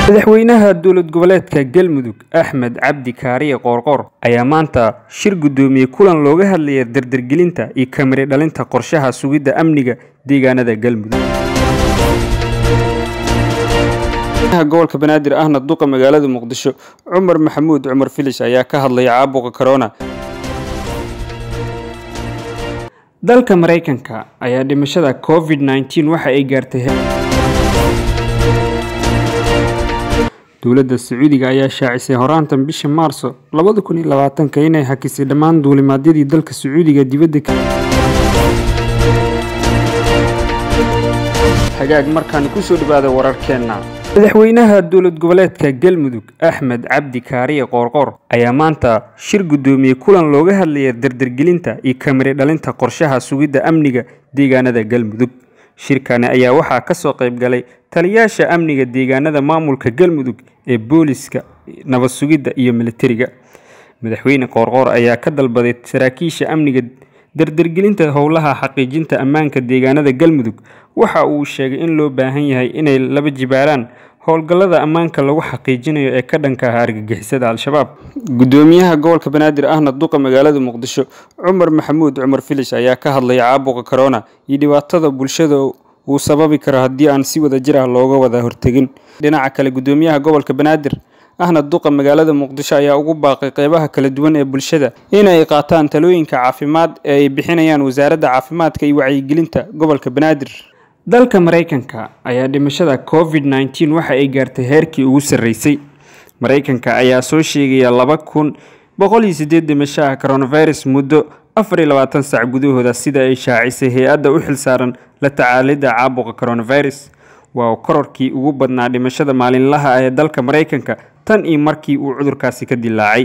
madaxweynaha dowlad goboleedka galmudug axmed cabdi kaariye qoorqoor ayaa maanta shir guddoomiyey kulan looga hadlaya dardargelinta iyo kamiri dhalinta qorshaha sugidda amniga deegaanada galmudug gobolka banaadir ahna duqa magaalada muqdisho cumar maxamuud cumar filish ayaa ka hadlaya caabuqa corona dalka maraykanka ayaa dhimashada covid nneteen waxa ay gaartay dowladda sacuudiga ayaa shaacisay horaantan bisha maarso labada kun iyo labaatanka inay hakisay dhammaan duulimaadyadii dalka sacuudiga dibadda hagaag markaan kusoo dhawaada wararkeenna madaxweynaha dowlad goboleedka galmudug axmed cabdi kaariye qoorqoor ayaa maanta shir guddoomiyey kulan looga hadlaya dardargelinta iyo kamiri dhalinta qorshaha sugidda amniga deegaanada galmudug shirkani ayaa waxaa ka soo qayb galay taliyaasha amniga deegaanada maamulka galmudug ee booliska nabad sugidda iyo militariga madaxweyne qoorqoor ayaa ka dalbaday saraakiisha amniga dardargelinta howlaha xaqiijinta ammaanka deegaanada galmudug waxa uu sheegay in loo baahan yahay inay laba jibaaraan howlgallada ammaanka lagu xaqiijinayo ee ka dhanka ah argagixisada al-shabaab guddoomiyaha gobolka banaadir ahna duqa magaalada muqdisho cumar maxamuud cumar filish ayaa ka hadlaya caabuqa corona iyo dhibaatada bulshada uu sababi karo haddii aan si wada jir ah looga wada hortegin dhinaca kale guddoomiyaha gobolka banaadir ahna duqa magaalada muqdisho ayaa ugu baaqay qeybaha kala duwan ee bulshada inay qaataan talooyinka caafimaad ee ay bixinayaan wasaaradda caafimaadka iyo wacyigelinta gobolka banaadir dalka maraykanka ayaa dhimashada covid nneteen waxa ay gaartay heerkii ugu sarreysay maraykanka ayaa soo sheegaya laba kun boqol iyo sideed dhimasho ah coronavirus muddo afar iyo labaatan sac gudahooda sida ay shaacisay hay-adda u xilsaaran la tacaalidda caabuqa coronavirus waa kororkii ugu badnaa dhimashada maalinlaha ah ee dalka maraykanka tan iyo markii uu cudurkaasi ka dilaacay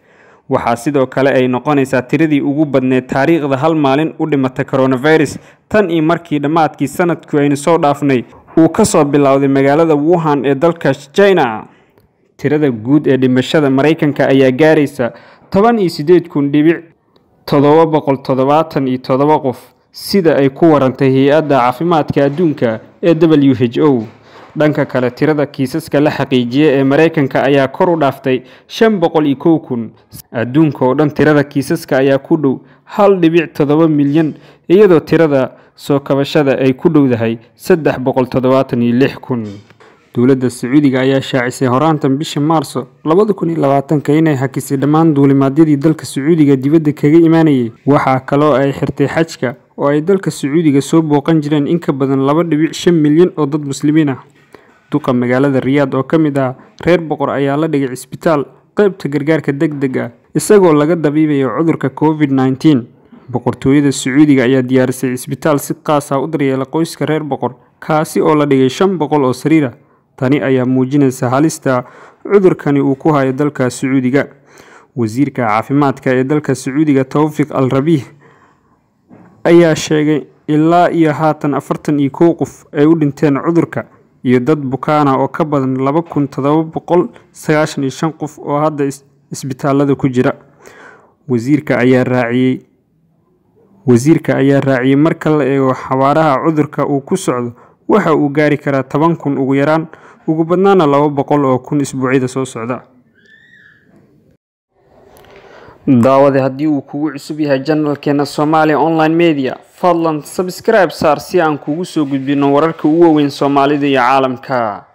waxaa sidoo kale ay noqonaysaa tiradii ugu badneed taariikhda hal maalin u dhimata coronavirus tan iyo markii dhammaadkii sanadku aynu soo dhaafnay uu kasoo bilowday magaalada wuhan ee dalka china tirada guud ee dhimashada maraykanka ayaa gaaraysa toban iyo sideed kun dhibic toddoba boqol toddobaatan iyo toddoba qof sida ay ku warantay hay-adda caafimaadka adduunka ee w h o dhanka kale tirada kiisaska la xaqiijiya ee maraykanka ayaa kor u dhaaftay shan boqol iyo kow kun adduunka oo dhan tirada kiisaska ayaa ku dhow hal dhibic toddoba milyan iyadoo tirada soo kabashada ay ku dhowdahay saddex boqol toddobaatan iyo lix kun dowladda sacuudiga ayaa shaacisay horaantan bisha maarso labada kun iyo labaatanka inay hakisay dhammaan duulimaadyadii dalka sacuudiga dibadda kaga imaanayay waxaa kaloo ay xirtay xajka oo ay dalka sacuudiga soo booqan jireen in ka badan laba dhibic shan milyan oo dad muslimiin ah duqa magaalada riyaad oo ka mid ah reer boqor ayaa la dhigay cisbitaal qeybta gargaarka deg deg ah isagoo laga dabiibayo cudurka covid nneteen boqortooyada sacuudiga ayaa diyaarisay cisbitaal si qaas ah u daryeela qoyska reer boqor kaasi oo la dhigay shan boqol oo sariira tani ayaa muujinaysa halista cudurkani uu ku hayo dalka sacuudiga wasiirka caafimaadka ee dalka sacuudiga towfiq al rabiih ayaa sheegay ilaa iyo haatan afartan iyo kow qof ay u dhinteen cudurka iyo dad bukaana oo ka badan laba kun toddoba boqol sagaashan iyo shan qof oo hadda isbitaalada ku jira wasiirka ayaa raaciyey wasiirka ayaa raaciyey marka la eego xawaaraha cudurka uu ku socdo waxa uu gaari karaa toban kun ugu yaraan ugu badnaana laba boqol oo kun isbuucyada soo socda daawade haddii uu kugu cusub yahay janalkeena soomaaliya online media fadlan sabskribe saar si aan kugu soo gudbino wararka ugu waaweyn soomaalida iyo caalamka